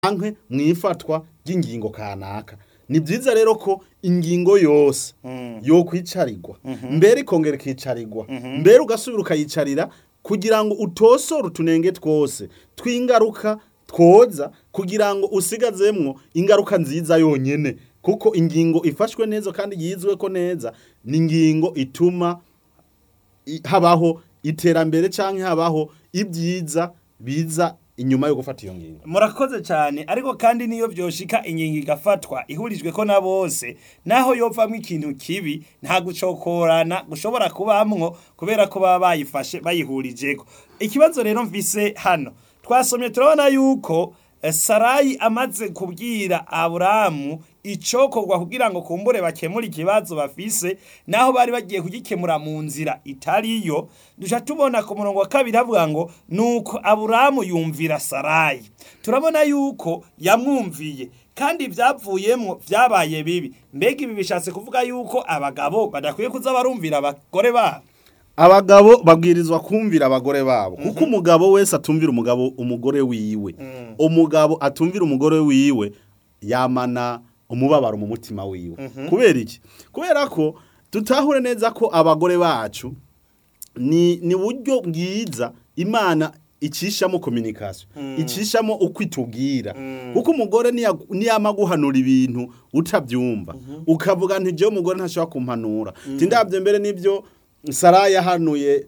canke mwifatwa ry'ingingo kanaka ni byiza rero ko ingingo yose yo kwicarirwa mbere ikongera ikicarirwa mbere ugasubira ukayicarira kugira ngo utosore utunenge twose tw'ingaruka twoza kugira ngo usigazemwo ingaruka nziza yonyene kuko ingingo ifashwe neza kandi yizwe ko neza ni ingingo ituma i- habaho iterambere canke habaho ibyiza biza inyuma yo gufata iyo ngingo murakoze cyane ariko kandi niyo byoshika ingingo igafatwa ihurijwe ko na bose naho yovamwo ikintu kibi nta gucokorana gushobora kubamwo kubera ko baba bayifashe bayihurijeko ikibazo rero mvise hano twasomye turabona yuko eh, sarayi amaze kubwira aburamu icokorwa kugira ngo kumbure bakemure ikibazo bafise naho bari bagiye kugikemura mu nzira itariyo duca tubona ku murongo wa kabiri havuga ngo nuko aburamu yumvira sarayi turabona yuko yamwumviye kandi ibyavuyemo byabaye bibi mbega ibi bishatse kuvuga yuko abagabo badakwiye kuza barumvira abagore babo abagabo babwirizwa kumvira abagore babo kuko umugabo wese atumvira umugabo umugore wiwe umugabo atumvira umugore wiwe yamana umubabaro mu mutima wiwe kubera iki kubera ko tutahure neza ko abagore bacu ni ni buryo bwiza imana icishamo communication icishamo uko itubwira kuko umugore niya- niyama guhanura ibintu utabyumva ukavuga nti jewe umugore ntashobora kumpanura ti ndabyo mbere nibyo sarayi yahanuye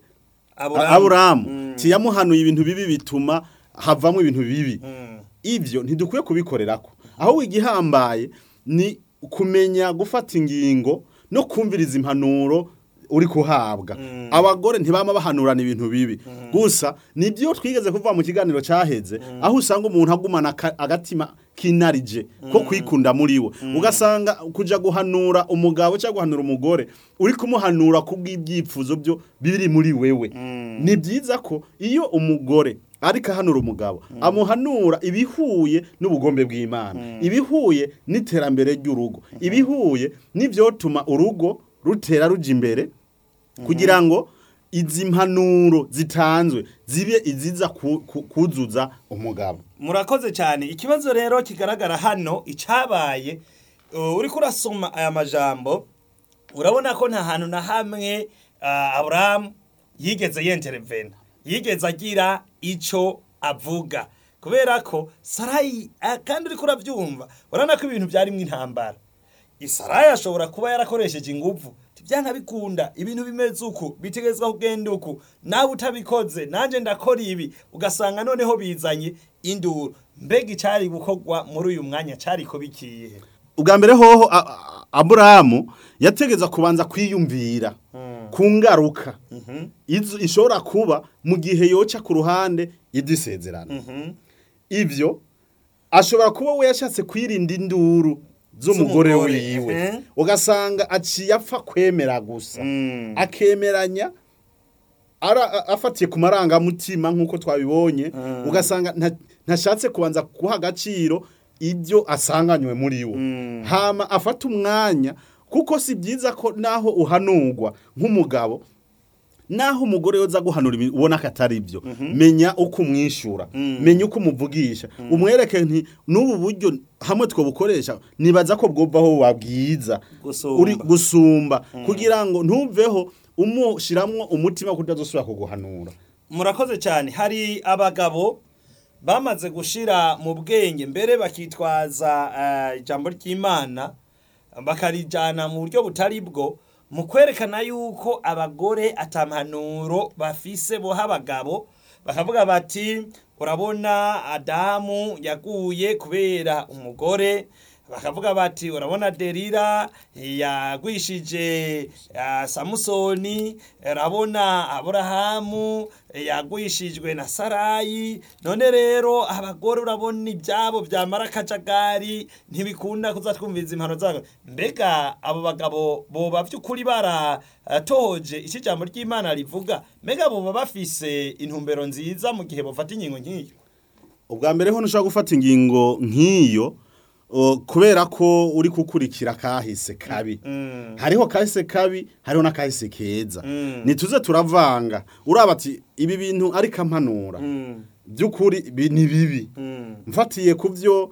aburamu tiyamuhanuye ibintu bibi bituma havamo ibintu bibi ibyo ntidukwiye kubikorerako aho igihambaye ni kumenya gufata ingingo no kumviriza impanuro uri kuhabwa abagore ntibama bahanurana ibintu bibi gusa nibyo twigeze kuva mu kiganiro cyaheze aho usanga umuntu agumana aka- agatima kinarije ko kwikunda muri we ugasanga kuja guhanura umugabo cyangwa guhanura umugore uri kumuhanura kubw'ibyifuzo byo biri muri wewe ni byiza ko iyo umugore ariko ahanura umugabo amuhanura ibihuye n'ubugombe bw'imana ibihuye n'iterambere ry'urugo ibihuye n'ibyotuma urugo rutera ruja imbere kugira ngo izi mpanuro zitanzwe zibe iziza ku- ku- kuzuza umugabo murakoze cyane ikibazo rero kigaragara hano icyabaye uh, uriko urasoma aya majambo urabona ko nta hantu na hamwe uh, aburahamu yigeze yenterevena yigeze agira icyo avuga kubera ko sarayi uh, kandi uriko urabyumva urabona ko ibintu byarimo intambara isarayi ashobora kuba yarakoresheje inguvu byana bikunda ibintu bimeze uku bitegezwa kugenda uku nawe utabikoze nanjye ndakora ibi ugasanga noneho bizanye induru mbega icyari gukorwa muri uyu mwanya cyari kubikiye ubwa mbere hoho a- a- aburahamu yategeza kubanza kwiyumvira ku ngaruka izo- ishobora kuba mu gihe yoca ku ruhande y'idisezerano ibyo ashobora kuba we yashatse kwirinda induru z'umugore Z'umugore, wiwe ehe. ugasanga aciye apfa kwemera gusa akemeranya ara- a- afatiye ku marangamutima nk'uko twabibonye ugasanga nta- ntashatse kubanza guha agaciro ibyo asanganywe muri wo hama afata umwanya kuko si byiza ko naho uhanurwa nk'umugabo naho umugore yoza guhanura ibintu ubona ko atari byo menya uko umwishyura menya uko umuvugisha umwereke nti n'ubu buryo hamwe twabukoresha nibaza ko bwumvaho wabwiza Gusumba. uri gusumba kugira ngo ntuveho umushiramwo umutima ko utazosubira kuguhanura murakoze cyane hari abagabo bamaze gushira mu bwenge mbere bakitwaza eh, ijambo ry'imana bakarijyana mu buryo butari bwo mu kwerekana yuko abagore atampanuro bafise boha abagabo bakavuga bati urabona adamu yaguye kubera umugore bakavuga bati urabona derira yagwishije ah, samusoni urabona aburahamu yagwishijwe na sarayi none rero abagore urabona ibyabo byamara akajagari ntibikunda kuza twumviriza impano zabo mbega abo bagabo boba by'ukuri baratohoje icyo ijambo ry'imana rivuga mbega boba bafise intumbero nziza mu gihe bafata ingingo nk'iyo ubwa mbere ho ntushobora gufata ingingo nk'iyo o, kubera ko uri gukurikira kahise kabi hariho kahise kabi hariho n'akahise keza ntituze turavanga uraba ati ibi bintu ariko ampanura by'ukuri bi- ni bibi Mm. mfatiye ku byo